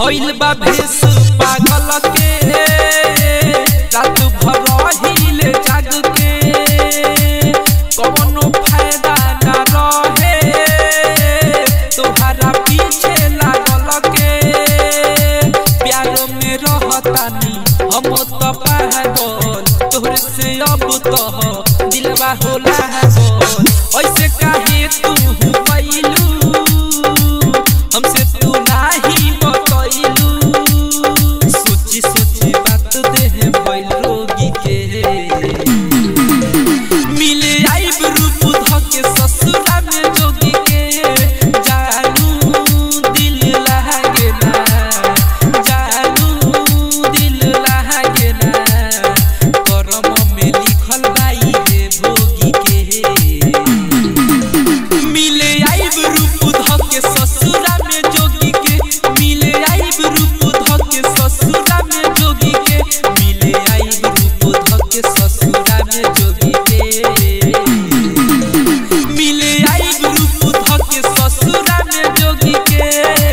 भइल बा भेस पागल के रात भर हिले जाग के कवनो फायदा ना रहे तोहरा पीछे लागल के प्यार में रहतानी हम तो पागल तोहरे से अब तो दिलवा होला गोल ऐसे काहे तू पैलू हमसे तू नाही बतैलू सोची सोची बात देह भइल रोगी के मिले आइब रूप धके ससुरा में जोगी के जानू दिल लागे ना जानू दिल लागे ना करम में लिखल बाई हे भोगी के मिले आइब रूप धके ससुरा में जोगी के मिले आइब रूप धके ससुरा में जोगी के मिले आइब रूप धके ससुरा में जोगी के मिले आइब रूप धके ससुरा में जोगी के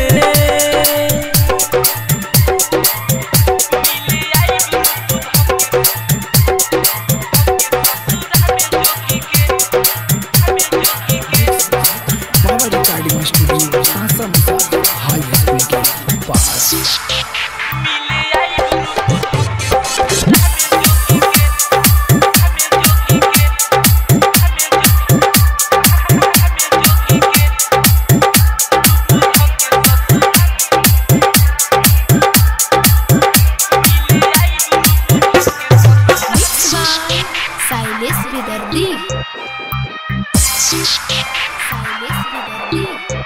मिले आइब रूप बाबा रिकॉर्डिंग स्टूडियो सासा मसा हाई स्कूल के पास मिले आइब रूप साइलेस विदर्दी साइलेस विदर्दी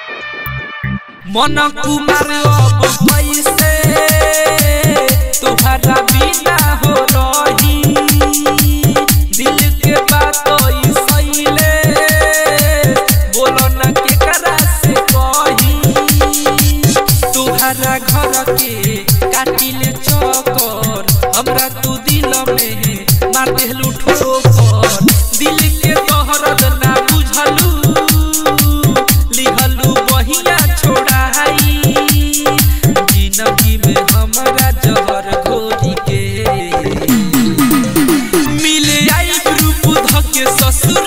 मन कुमार अब कैसे तुम्हारा बिना हो रही दिल के बात सैले बोलो न के करा से कही तुम्हारा घर के काटिले चकर हमरा तू दिल में मार देलू ठोकर दिल के तोहरद ना बुझलू लिहलू बहिया छोड़ाई जिंदगी में हमरा जहर घोरी के मिले आई रूप धके ससुर